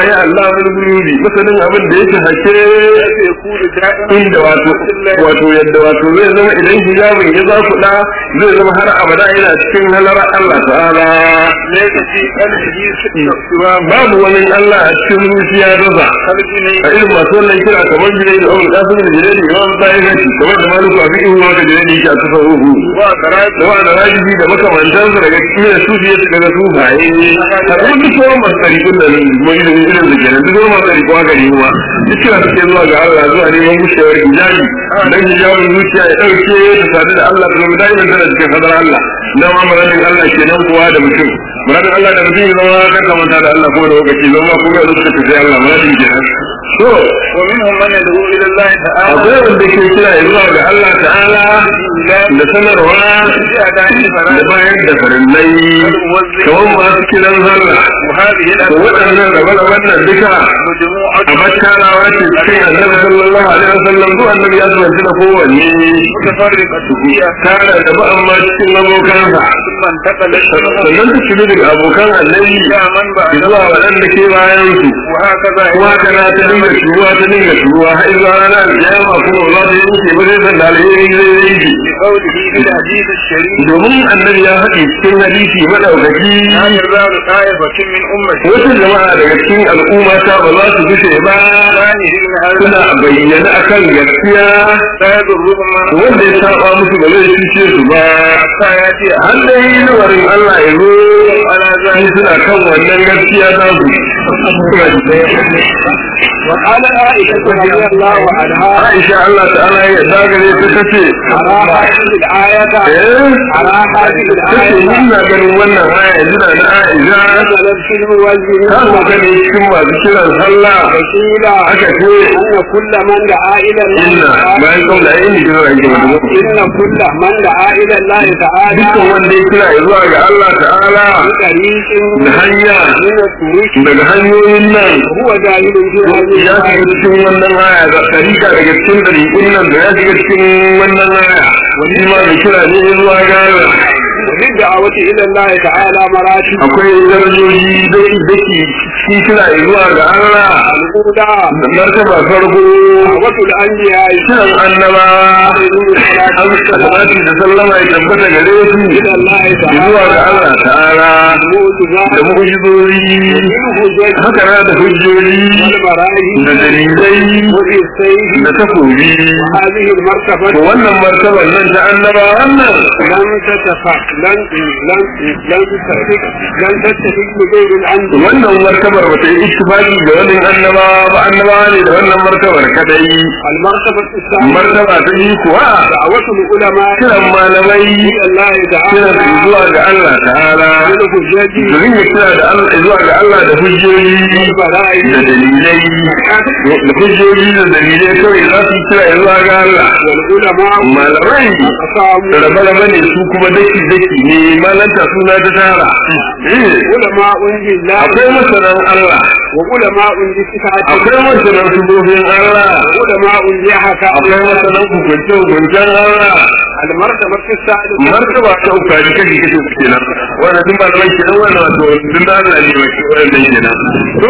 ai Allah wani gurbi masanin abin da yake hake كيف يكون دائما inda wato wato yadda wato zai zama idan hijabin ya za kuɗa zai zama har abada yana cikin halar Allah ta'ala ليس في قلبه سوى babu wani Allah a cikin zuciya raza قلبه a irin masu wannan kira kamar jirai da Umar Qasim da jirai da Imam Tayyib kamar da Maliku a fiqh wa da jirai da yake a tasawuf وقرات da wa da rajibi da makamantansu daga cikin da sufi ya daga sufaye a kuma duk sauran masu tarikun da kuma irin irin da kenan duk sauran masu tarikun haka ne kuma duk kira suke zuwa ga Allah zuwa neman gushewar hijabi dan hijabin zuciya ya dauke ta sadu da Allah da zama da'iman tana cikin hadar Allah na ma muradin Allah kenan kuwa da mutum muradin Allah da mutum ya zama kan kamanta da Allah ko da lokaci zama kuma da suka tafi Allah muradin kenan to ومنهم من يدعو الى الله تعالى akwai wanda ke kira zuwa ga Allah ta'ala da sanarwa بأداء da الفرائض bayan da farillai kamar masu kiran sallah وهذه da الأسباب waɗannan rabe-raben nan duka مجموعة a bakkarawa ce cikin annabi sallallahu alaihi wasallam ko annabi ya zubanci da kowanne متفرقة فيها tare da ba amma cikin abokansa ثم انتقلت sannan ta shiga daga abokan annabi إلى من بعد zuwa waɗanda ke bayan su وهكذا kuma haka na ta dinga shuruwa ta dinga shuruwa har zuwa ranar kiyama kuma ba za ta yanke ba zai san da alheri zai yanke بقوله في الحديث الشريف domin annabi ya faɗi cikin hadisi madaukaki لا يزال طائفة من أمتي wasu jama'a daga cikin al'umma ta ba za su gushe ba ظاهرين هذا suna bayyana akan gaskiya لا يضرهم من wanda ya saba musu ba zai cuce su ba حتى يأتي har da yi nuwarin Allah ya zo على su ذلك suna kan wannan gaskiya ta su وقال عائشة رضي الله عنها Aisha Allah ta'ala ya dagare ta tace على هذه الآية eh على هذه tace الآية ina ganin wannan aya yanzu da na Aisha نزلت في الموزنين ta sauka ne cikin masu kiran sallah وقيل aka ce أن كل من دعا إلى الله inna bayan kaula yin kira ake wanda إن كل من دعا إلى الله تعالى dukkan wanda ya kira ya zuwa ga Allah ta'ala بطريق da hanya من الطرق daga hanyoyin nan هو جاهل في هذه ya shiga الآية cikin wannan aya da tarika daga cikin dariƙun nan da ya shiga cikin wannan aya wani ma mai kira ne zuwa ga Allah للدعوة إلى الله تعالى مراتب akwai darajoji daki daki cikin kira ya zuwa ga Allah الأولى da martaba farko دعوة الأنبياء kiran annabawa an salati da sallama ya tabbata gare su إلى الله zuwa ga تعالى Allah ta'ala da المعجزات mu'jizozi والحجج haka na da hujjoji والبراهين da dalilai وبالسيف da takobi هذه to المرتبة wannan martaban nan ta annaba wannan لن تتفق لن لن لن تتفق لن تتفق بغير الأنبياء wannan martabar ba ta yi ittifaqi da wannan annaba ba annaba ne da wannan martabar kadai المرتبة الثانية martaba ta yi kuwa دعوة العلماء kiran malamai إلى الله kiran تعالى su zuwa ga Allah ta'ala بالحجج su ringa kira da Allah zuwa ga Allah da hujjoji da والبراهين dalilai da hujjoji da dalilai kawai za su kira ya zuwa ga Allah والعلماء malamai أقاموا rabe-rabe ne su kuma daki-daki ne malanta suna ta tara Eh, علماء لله akwai masanan Allah وعلماء لصفاته akwai masanan subofin Allah وعلماء لحكى akwai masanan hukunce-hukuncen Allah المرتبة الثالثة martaba ta uka ji kashi kashi kenan wannan duk malamai kenan wannan wato duk da Allah ne mai wannan kenan